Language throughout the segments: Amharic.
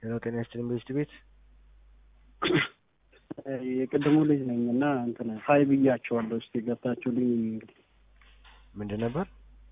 ሄሎ ጤና ይስጥልኝ በስት ቤት የቅድሙ ልጅ ነኝ እና እንትን ሀይ ብያቸዋለሁ። እስቲ ገብታችሁልኝ እንግዲህ ምንድን ነበር?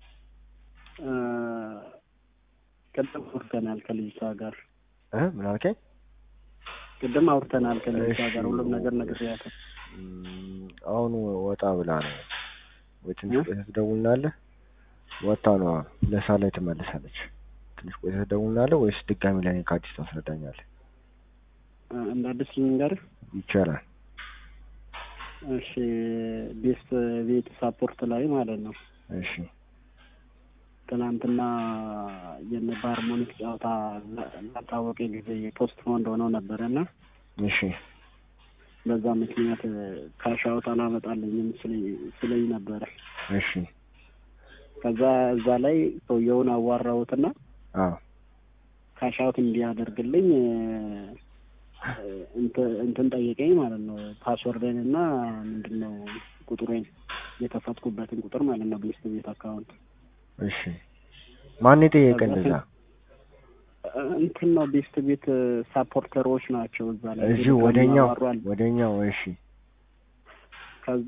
ቅድም አውርተናል ከልጅቷ ጋር እ ምን አልከኝ? ቅድም አውርተናል ከልጅቷ እሺ። ጋር ሁሉም ነገር ነግሬያታለሁ። እም፣ አሁን ወጣ ብላ ነው ወይ ትንሽ እ? ቆይተህ ትደውልናለህ? ወጣ ነው አሁን ሁለት ሰዓት ላይ ትመለሳለች። ትንሽ ቆይተህ ትደውልናለህ ወይስ ድጋሚ ለእኔ ከአዲስ ታስረዳኛለህ? እ፣ እንደ አዲስ ልንገርህ። ይቻላል። እሺ ቤስት ቤት ሳፖርት ላይ ማለት ነው እሺ ትናንትና የነ በሃርሞኒክ ጨዋታ ላ- ላልታወቀ ጊዜ ፖስት ፖንድ ሆነው ነበረ እና እሺ በዛ ምክንያት ካሻውት አላመጣልኝም ስለኝ- ስለኝ ነበረ። እሺ ከዛ እዛ ላይ ሰውየውን አዋራሁትና አዎ ካሻውት እንዲያደርግልኝ እ፣ እንት- እንትን ጠየቀኝ ማለት ነው። ፓስወርድን እና ምንድን ነው ቁጥሬን የከፈትኩበትን ቁጥር ማለት ነው ቤስት ቤት አካውንት እሺ ማን የጠየቀ እንደዛ? እ፣ እንትን ነው ቤስት ቤት ሳፖርተሮች ናቸው እዛ ላይ እዚሁ ቴሌግራም ወደኛው ያወሯል። ወደኛው እሺ ከዛ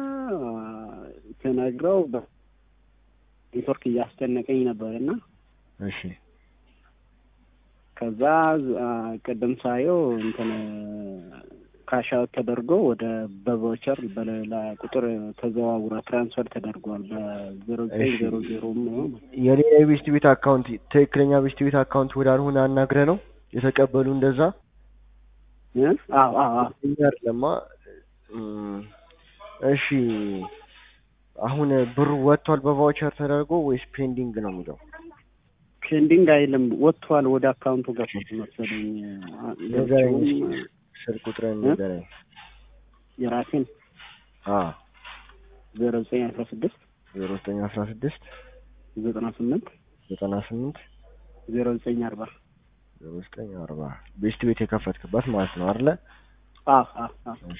ስነግረው በ- ኔትወርክ እያስጨነቀኝ ነበር እና እሺ ከዛ አ፣ ቅድም ሳየው እንትን ካሻውት ተደርጎ ወደ በቮቸር በሌላ ቁጥር ተዘዋውረ ትራንስፈር ተደርጓል በዜሮ ዘጠኝ እሺ። ዜሮ ዜሮ የሌላ የቤስት ቤት አካውንት ትክክለኛ ቤስት ቤት አካውንት ወዳልሆነ አናግረ ነው የተቀበሉ እንደዛ አዎ አዎ አዎ እኛ አይደለማ እም፣ እሺ አሁን ብሩ ወጥቷል በቫውቸር ተደርጎ ወይስ ፔንዲንግ ነው የሚለው? ፔንዲንግ አይልም ወጥቷል ወደ አካውንቱ ገብቶ መሰለኝ አ፣ ንገረኝ ገብቶም እስኪ ስልክ ቁጥርን እ? ንገረኝ። የራሴን አ ዜሮ ዘጠኝ አስራ ስድስት ዜሮ ዘጠኝ አስራ ስድስት ዘጠና ስምንት ዘጠና ስምንት ዜሮ ዘጠኝ አርባ ዜሮ ዘጠኝ አርባ ቤስት ቤት የከፈትክበት ማለት ነው አይደለ? አዎ አዎ አዎ እሺ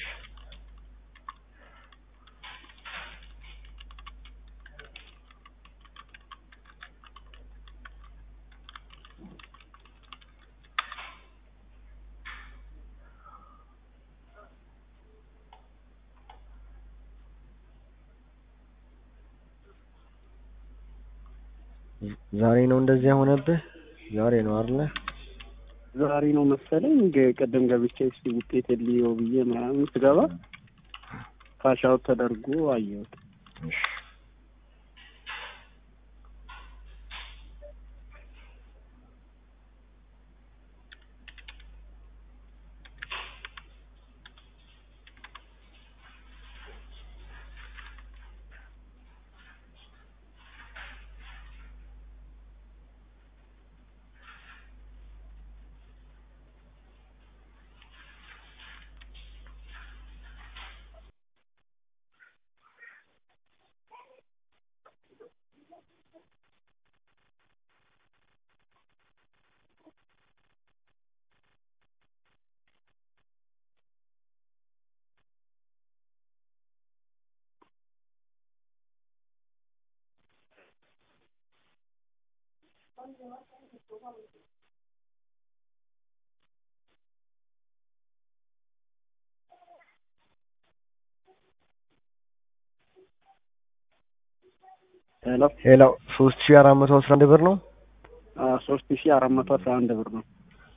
ዛሬ ነው እንደዚያ የሆነብህ? ዛሬ ነው አይደለ? ዛሬ ነው መሰለኝ ገ- ቅድም ገብቼ እስኪ ውጤት ልየው ብዬ ምናምን ስገባ ካሻውት ተደርጎ አየሁት። እሺ ሄሎ ሄሎ ሶስት ሺህ አራት መቶ አስራ አንድ ብር ነው። ሶስት ሺ አራት መቶ አስራ አንድ ብር ነው።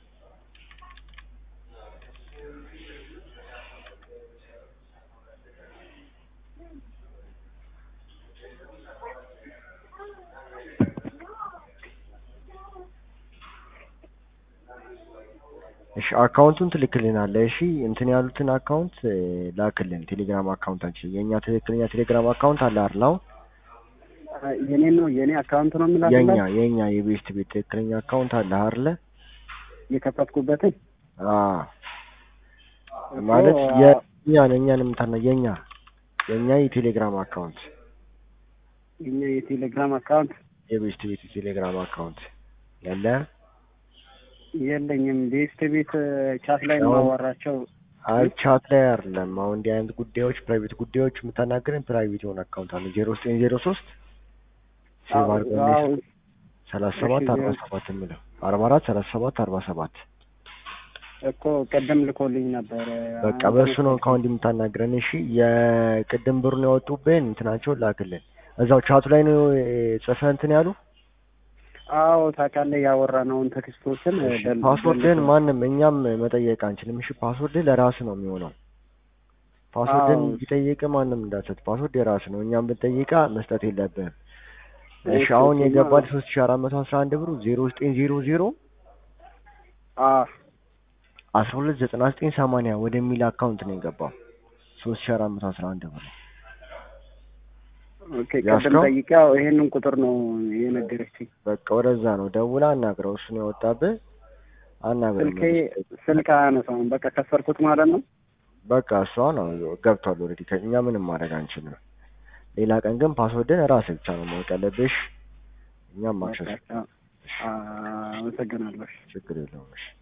እሺ አካውንቱን ትልክልናለህ። እሺ እንትን ያሉትን አካውንት እ፣ ላክልን ቴሌግራም አካውንታችን የእኛ ትክክለኛ ቴሌግራም አካውንት አለ አይደል? አሁን አ፣ የኔ ነው የኔ አካውንት ነው የኛ የምላክላት የኛ የቤስት ቤት ትክክለኛ አካውንት አለ አይደል? የከፈትኩበትን አ ማለት እኮ፣ የኛ የኛን የምታና የኛ የኛ የቴሌግራም አካውንት የኛ የቴሌግራም አካውንት የቤስት ቤት የቴሌግራም አካውንት ያለ የለኝም። ቤስት ቤት ቻት ላይ አሁን- የማዋራቸው አይ ቻት ላይ አይደለም። አሁን እንዲህ አይነት ጉዳዮች ፕራይቬት ጉዳዮች የምታናገረን ፕራይቬት የሆነ አካውንት አለ ዜሮ ዘጠኝ ዜሮ ሶስት ሴቭ አድርገን አዎ፣ ሰላሳ ሰባት እሺ፣ አርባ ዜሮ- ሰባት የምለው አርባ አራት ሰላሳ ሰባት አርባ ሰባት እኮ ቅድም ልኮልኝ ነበር። በቃ በእሱ ነው ከአሁን የምታናግረን። እሺ የቅድም ብሩን ያወጡብን እንትናቸውን ላክልን። እዛው ቻቱ ላይ ነው ጽፈህ እንትን ያሉ አዎ ታውቃለህ፣ ያወራነውን ቴክስቶችን እሺ፣ ደል- ፓስወርድህን ደልቶ- ማንም እኛም መጠየቅ አንችልም። እሺ ፓስወርድህ ለራስህ ነው የሚሆነው። ፓስወርድህን አዎ። ቢጠይቅ ማንም እንዳትሰጥ፣ ፓስወርድ የራስህ ነው። እኛም ብንጠይቃ መስጠት የለብህም። እሺ እሺ፣ አሁን እሺ፣ የገባል እና- ሶስት ሺ አራት መቶ አስራ አንድ ብሩ ዜሮ ዘጠኝ ዜሮ ዜሮ አዎ አስራ ሁለት ዘጠና ዘጠኝ ሰማንያ ወደሚል አካውንት ነው የገባው ሶስት ሺ አራት መቶ አስራ አንድ ብር ኦኬ። ቅድም ያስከው? ጠይቄ ያው ይሄንን ቁጥር ነው የነገረችኝ። በቃ ወደዛ ነው ደውላ አናግረው። እሱ ነው የወጣብህ አናግረው። ስልኬ ስልክ አያነሳውም። በቃ ከሰርኩት ማለት ነው። በቃ እሷ ነው ገብቷል። ኦልሬዲ ከእኛ ምንም ማድረግ አንችልም። ሌላ ቀን ግን ፓስወርድን ራስህ ብቻ ነው ማወቅ ያለብሽ። እኛም ማክሰስ በቃ አመሰግናለሁ። ችግር የለውም። እሺ